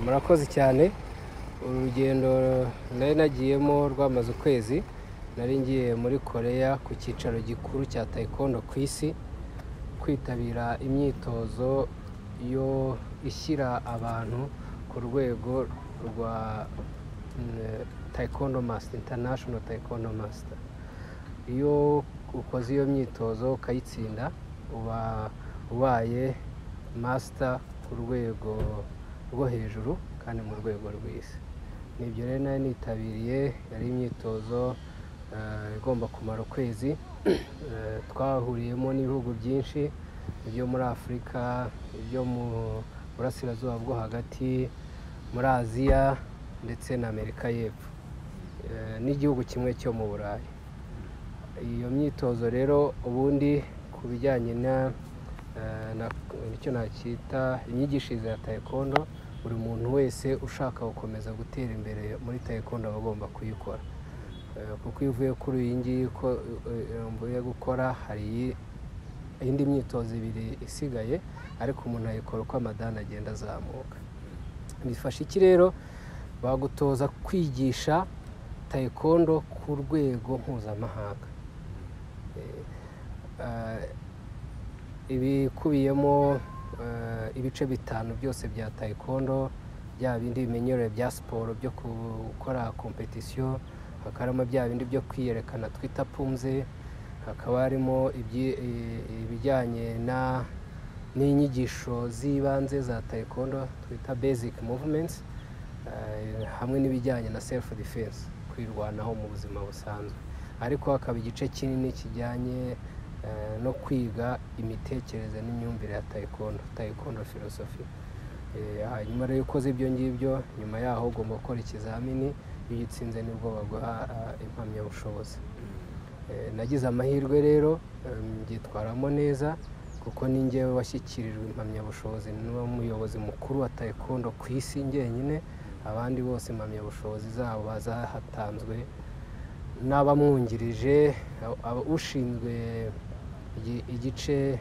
murakoze cyane urugendo nari nagiyemo rwamaze ukwezi nari ngiye muri koreya ku cyicaro gikuru cya taekwondo ku isi kwitabira imyitozo yo ishyira abantu ku rwego rwa mm, taekwondo master international taekwondo master iyo ukoze iyo myitozo ukayitsinda uba ubaye master ku rwego rwo hejuru kandi mu rwego rw'isi nibyo rero nari nitabiriye yari imyitozo eh, igomba kumara ukwezi Eh, twahuriyemo n'ibihugu byinshi ibyo muri afurika ibyo mu burasirazuba bwo hagati muri aziya ndetse na amerika y'epfo Eh, n'igihugu kimwe cyo mu burayi iyo myitozo rero ubundi ku bijyanye na eh, na- icyo nacyita imyigishirize ya taekwondo buri muntu wese ushaka gukomeza gutera imbere muri taekwondo aba agomba kuyikora Eh, kuko iyo uvuye kuri iyi ngiyi ko eh, mvuye gukora hari iyi- indi myitozo ibiri isigaye ariko umuntu ayikora uko amadani agenda azamuka bifasha iki rero bagutoza kwigisha taekwondo ku rwego mpuzamahanga Eh, ah, ibikubiyemo eh, ibice bitanu byose bya taekwondo bya bindi bimenyerewe bya siporo byo gukora kompetisiyo hakaba harimo bya bindi byo kwiyerekana twita pumze hakaba harimo ibyi- i- ibijyanye na- n'inyigisho z'ibanze za taekwondo twita basic movements eh, hamwe n'ibijyanye na self defense kwirwanaho mu buzima busanzwe ariko hakaba igice kinini kijyanye eh, no kwiga imitekerereze n'imyumvire ya taekwondo taekwondo philosophy Eh, hanyuma rero iyo ukoze ibyo ngibyo nyuma yaho ugomba gukora ikizamini iyo ugitsinze nibwo baguha ah, impamyabushobozi Eh, nagize amahirwe rero em, mbyitwaramo neza kuko ni njyewe washyikirijwe impamyabushobozi n'umuyobozi mukuru wa taekwondo ku isi njyenyine abandi bose impamyabushobozi zabo zahatanzwe n'abamwungirije a- aba- ushinzwe igi- igice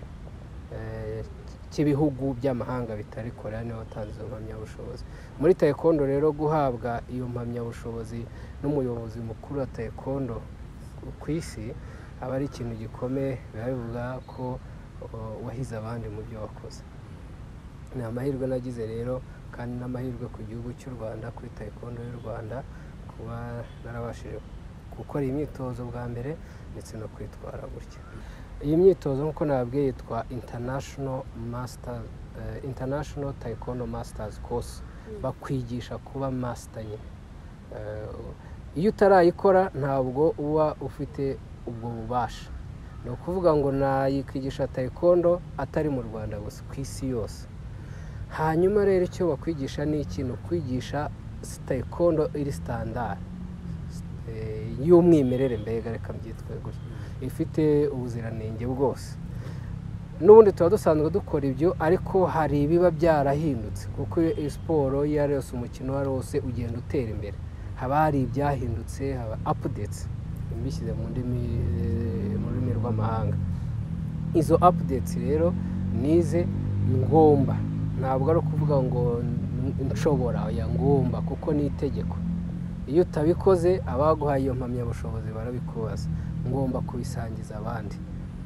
eh, cy'ibihugu by'amahanga bitari koreya niwe watanze izo mpamyabushobozi muri taekwondo rero guhabwa iyo mpamyabushobozi n'umuyobozi mukuru wa taekwondo ku isi aba ari ikintu gikomeye biba bivuga ko o, wahize abandi mu byo wakoze ni amahirwe nagize rero kandi n'amahirwe ku gihugu cy'u rwanda kuri taekwondo y'u rwanda kuba narabashije gukora imyitozo bwa mbere ndetse no kwitwara gutya iyi myitozo nk'uko nababwiye yitwa international masters eh, international taekwondo masters course bakwigisha kuba master nyine Eh, iyo utarayikora ntabwo uba ufite ubwo bubasha ni ukuvuga ngo nayikwigisha taekwondo atari mu rwanda gusa ku isi yose hanyuma rero icyo bakwigisha ni ikintu kwigisha taekwondo iri standard eh, y'umwimerere mbega reka mbyitwe gutya ifite ubuziranenge bwose n'ubundi tuba dusanzwe dukora ibyo ariko hari ibiba byarahindutse kuko iyo siporo iyo ari yose umukino uwo ari wo wose ugenda utera imbere haba hari ibyahindutse haba apudetsi mbishyize mu ndimi eh, mu rurimi rw'amahanga izo apudetsi rero nize ngomba ntabwo ari ukuvuga ngo n- nshobora ya ngomba kuko ni itegeko iyo utabikoze abaguhaye iyo mpamyabushobozi barabikubaza ngomba kubisangiza abandi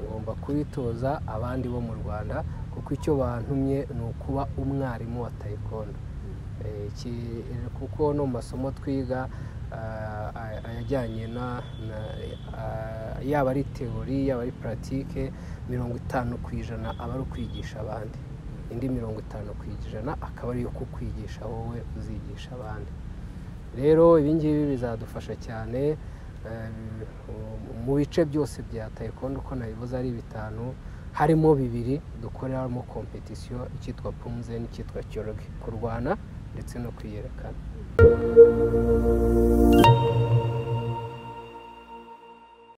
ngomba kubitoza abandi bo mu rwanda kuko icyo bantumye ni ukuba umwarimu wa taekwondo Eh, iki- kuko no mu masomo twiga ah, ay- ayajyanye na na- ah, yaba ari teori yaba ari puratike mirongo itanu ku ijana aba ari ukwigisha abandi indi mirongo itanu ku ijana akaba ari iyo kukwigisha wowe uzigisha abandi rero ibi ngibi bizadufasha cyane eh, mu bice byose bya taekwondo uko nabivuze ari bitanu harimo bibiri dukoreramo kompetisiyo icyitwa pumze n'icyitwa cyoruge kurwana ndetse no kwiyerekana